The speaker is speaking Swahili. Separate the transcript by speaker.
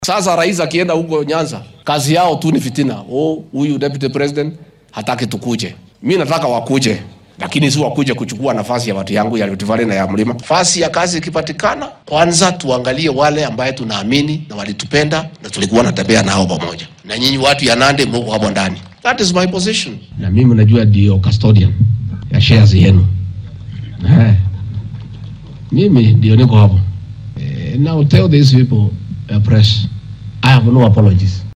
Speaker 1: Sasa rais akienda huko Nyanza, kazi yao tu ni fitina. Oh, huyu deputy president hataki tukuje. Mi nataka wakuje, lakini si wakuje kuchukua nafasi ya watu yangu ya Rift Valley na ya mlima. Nafasi ya kazi ikipatikana, kwanza tuangalie wale ambaye tunaamini na walitupenda na tulikuwa natembea nao pamoja, na nyinyi watu ya Nandi mko hapo ndani. That is my position, na mimi najua ndio custodian ya shares yenu. Eh, mimi ndio niko hapo. Eh, now tell these people, uh, press, I have no apologies.